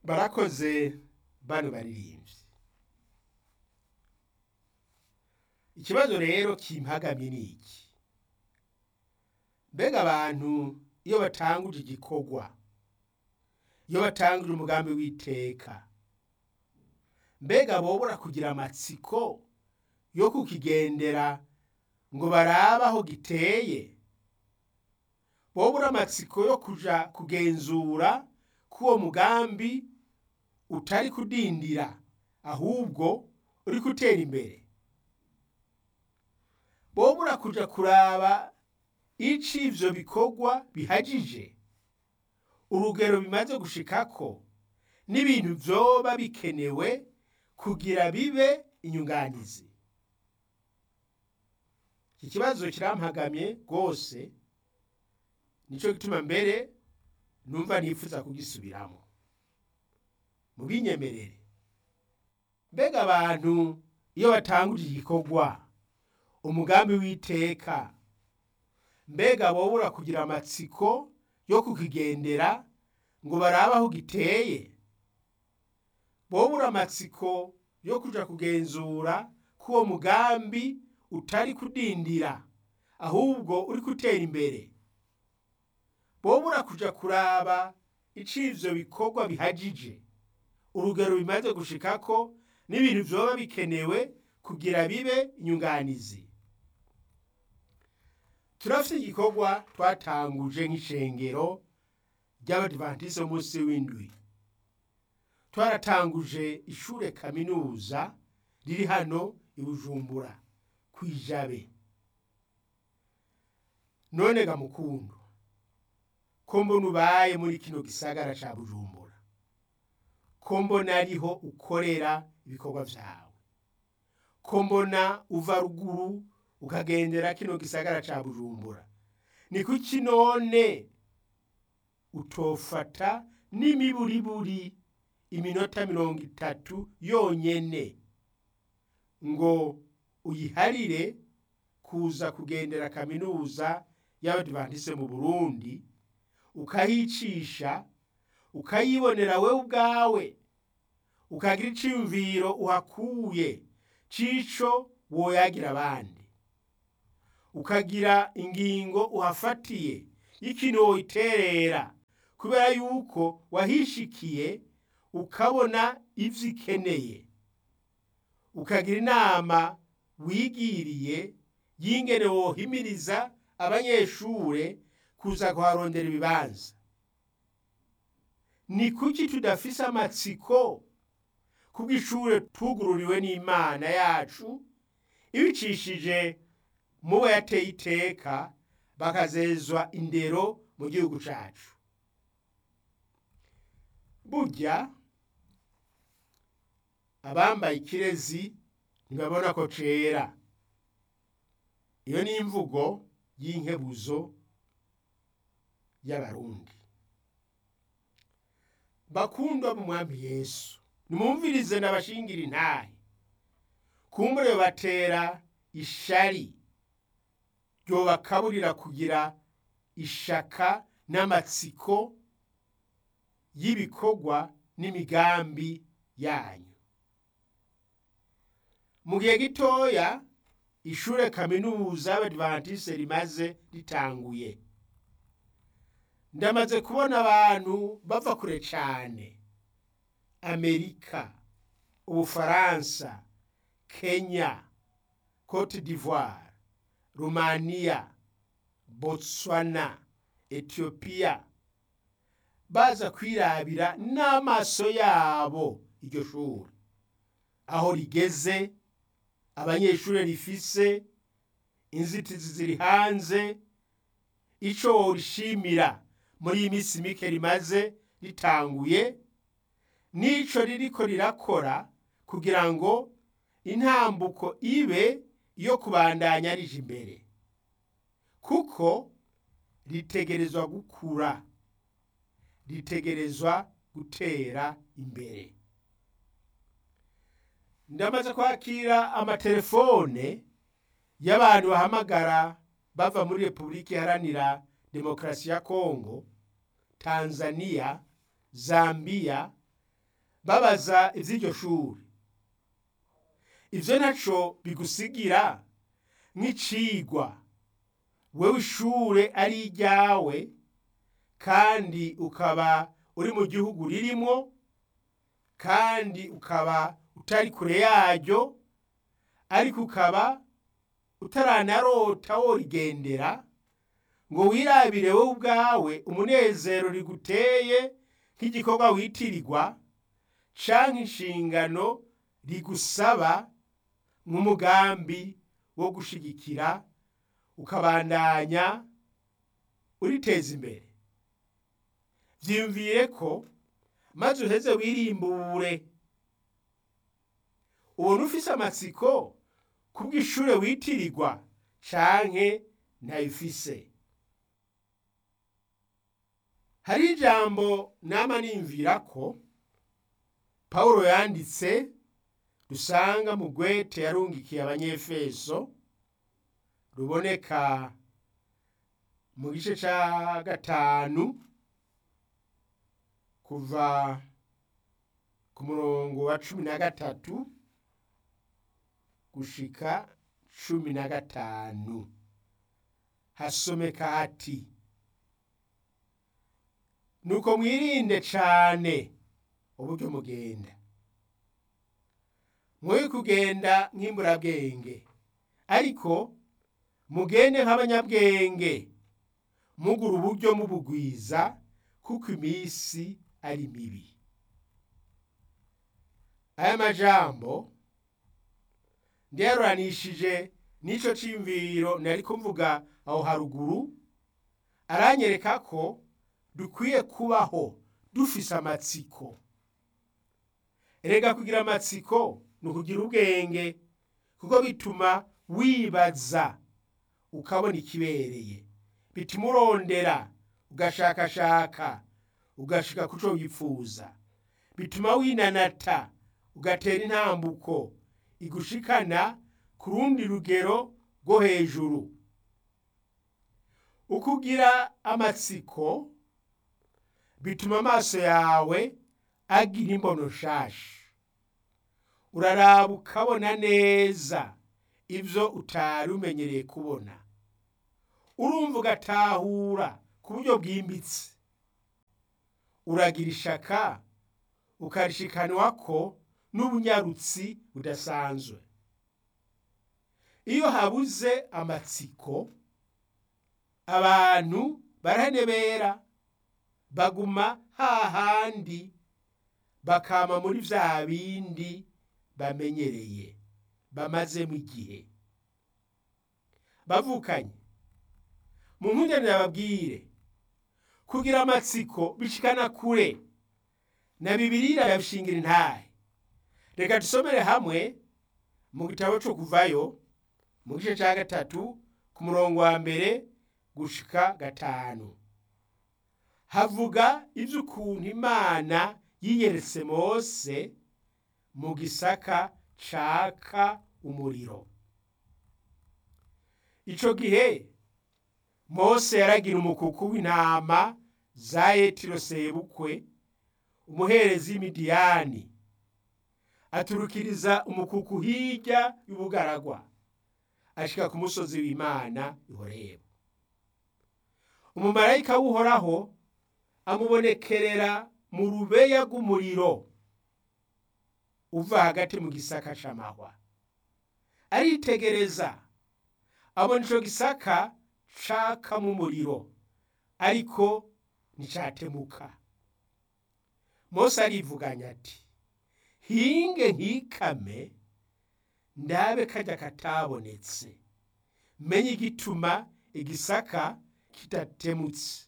barakoze bano baririmbyi ikibazo rero kimpagamye ni iki mbega abantu iyo batanguje igikorwa iyo batanguje umugambi w'iteka mbega bobora kugira amatsiko yo kukigendera ngo barabe aho giteye bobura amatsiko yo kuja kugenzura ko uwo mugambi utari kudindira ahubwo uri gutera imbere bobura kuja kuraba ico ivyo bikorwa bihagije urugero bimaze gushikako n'ibintu vyoba bikenewe kugira bibe inyunganizi iki kibazo kirampagamye rwose nico gituma mbere numva nifuza kugisubiramo mubinyemerere mbega abantu iyo batanguje igikorwa umugambi w'iteka mbega bobura kugira amatsiko yo kukigendera ngo barabe aho giteye bobura amatsiko yo kuja kugenzura ko uwo mugambi utari kudindira ahubwo uri gutera imbere bobura kuja kuraba ico ivyo bikorwa bihagije urugero bimaze gushikako n'ibintu vyoba bikenewe kugira bibe inyunganizi turafite igikorwa twatanguje nk'ishengero ry'abadivantisi b'umunsi w'indwi twaratanguje ishure kaminuza riri hano i bujumbura kw'ijabe none ga mukundo ko mbona ubaye muri kino gisagara ca bujumbura ko mbona ariho ukorera ibikorwa vyawe ko mbona uva ruguru ukagendera kino gisagara ca bujumbura ni kuki none utofata n'imiburiburi iminota mirongo itatu yonyene ngo uyiharire kuza kugendera kaminuza y'abadivantise mu burundi ukahicisha ukayibonera wewe ubwawe ukagira iciyumviro uhakuye cico woyagira abandi ukagira ingingo uhafatiye y'ikintu woyiterera kubera yuko wahishikiye ukabona ivyo ikeneye ukagira inama wigiriye y'ingene wohimiriza abanyeshure kuza kuharondera ibibanza ni kuki tudafise amatsiko kubw'ishure twugururiwe n'imana yacu ibicishije mubo yateye iteka bakazezwa indero mu gihugu cacu burya abambaye ikirezi ntibabona ko cera iyo ni imvugo y'inkebuzo y'abarundi bakundwa mu mwami yesu nimumvirize nabashingira intahe kumbure batera ishari ryobakaburira kugira ishaka n'amatsiko y'ibikorwa n'imigambi yanyu mu gihe gitoya ishure kaminuza y'abadivantise rimaze ritanguye ndamaze kubona abantu bava kure cane amerika ubufaransa kenya cote d'ivoire rumaniya botswana etiyopiya baza kwirabira n'amaso yabo iryo shuri aho rigeze abanyeshuri rifise inzitizi ziri hanze ico worishimira muri iyi minsi mike rimaze ritanguye n'ico ririko rirakora kugira ngo intambuko ibe iyo kubandanya rije imbere kuko ritegerezwa gukura ritegerezwa gutera imbere ndamaze kwakira amatelefone y'abantu bahamagara bava muri repubulika iharanira demokarasi ya kongo tanzania zambiya babaza iby'iryo shuri ibyo ntaco bigusigira nk'icigwa wewe ishure ari iryawe kandi ukaba uri mu gihugu ririmwo kandi ukaba utari kure yaryo ariko ukaba utaranarota worigendera ngo wirabire wowe ubwawe umunezero riguteye nk'igikorwa witirirwa canke inshingano rigusaba nk'umugambi wo gushigikira ukabandanya uriteza imbere vyiyumvire ko maze uheze wirimbure ubona ufise amatsiko kubw'ishure witirirwa canke ntayifise hari ijambo nama nimvira ko pawulo yanditse dusanga mu gwete yarungikiye abanyefeso ruboneka mu gice ca gatanu kuva ku murongo wa cumi na gatatu gushika cumi na gatanu hasomeka hati nuko mwirinde cane uburyo mugenda mwoye kugenda nk'imburabwenge ariko mugende nk'abanyabwenge mugura uburyo mubugwiza kuko iminsi ari mibi aya majambo nderuranishije n'ico cimviro nariko mvuga aho haruguru aranyereka ko dukwiye kubaho dufise amatsiko erega kugira amatsiko ni ukugira ubwenge kuko bituma wibaza ukabona ikibereye bituma urondera ugashakashaka ugashika kuco wifuza bituma winanata ugatera intambuko igushikana ku rundi rugero rwo hejuru ukugira amatsiko bituma amaso yawe agira imbono nshasha uraraba ukabona neza ibyo utari umenyereye kubona urumva ugatahura ku buryo bwimbitse uragira ishaka ukarishikanwa ko n'ubunyarutsi budasanzwe iyo habuze amatsiko abantu barahenebera baguma hahandi bakama muri vya bindi bamenyereye bamazemo igihe bavukanye mu nkundane babwire kugira amatsiko bishikana kure na bibirira yabishingira intahe reka dusomere hamwe mu gitabo cyo kuvayo mu gice cya gatatu ku murongo wa mbere gushika gatanu havuga iby'ukuntu imana yiyeretse mose mu gisaka caka umuriro ico gihe mose yaragira umukuku w'intama za yetiro sebukwe umuherezi w'imidiyani aturukiriza umukuku hirya y'ubugaragwa ashika ku musozi w'imana ihoreba umumarayika w'uhoraho amubonekerera mu rubeya rw'umuriro uva hagati mu gisaka c'amahwa aritegereza abona ico gisaka cakamo umuriro ariko nticatemuka mose arivuganya ati hinge nkikame ndabe kajya katabonetse menye igituma igisaka kitatemutse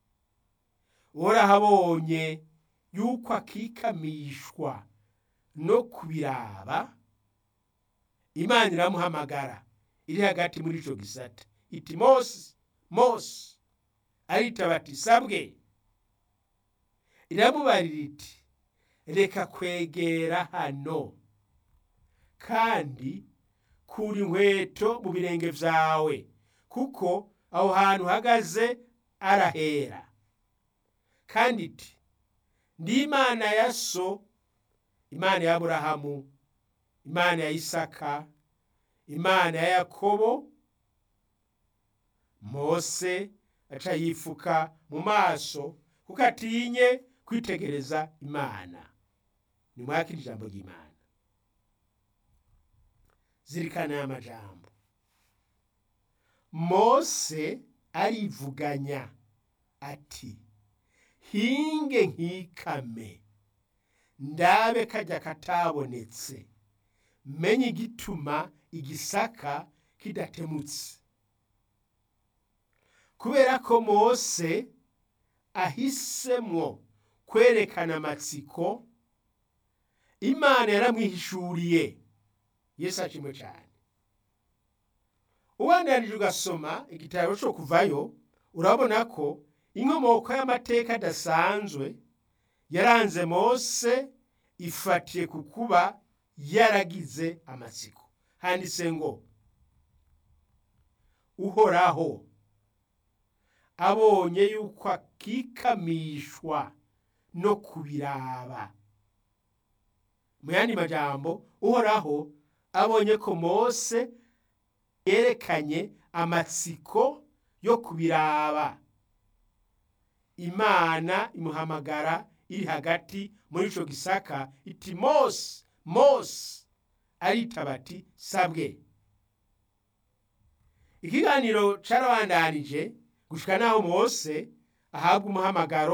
warahabonye yuko akikamishwa no kubiraba imana iramuhamagara iri hagati muri ico gisata iti mose mose aritaba ati sabwe iramubarira iti reka kwegera hano kandi kura inkweto mu birenge vyawe kuko aho hantu uhagaze arahera kandi iti ndi imana ya so imana ya aburahamu imana ya isaka imana ya yakobo mose aca yifuka mu maso kuko atinye kwitegereza imana nimwakira ijambo ry'imana zirikana aya majambo mose arivuganya ati hinge nkikame ndabe kajya katabonetse menye igituma igisaka kidatemutse kubera ko mose ahisemwo kwerekana amatsiko imana yaramwihishuriye yesu ashimwe cyane ubandanije ugasoma igitabo cyo kuvayo urabona ko inkomoko y'amateka adasanzwe yaranze mose ifatiye ku kuba yaragize amatsiko handitse ngo uhoraho abonye yuko akikamishwa no kubiraba mu yandi majambo uhoraho abonye ko mose yerekanye amatsiko yo kubiraba imana imuhamagara iri hagati muri ico gisaka iti mose mose aritaba ati sabwe ikiganiro carabandanije gushika naho mose ahabwa umuhamagaro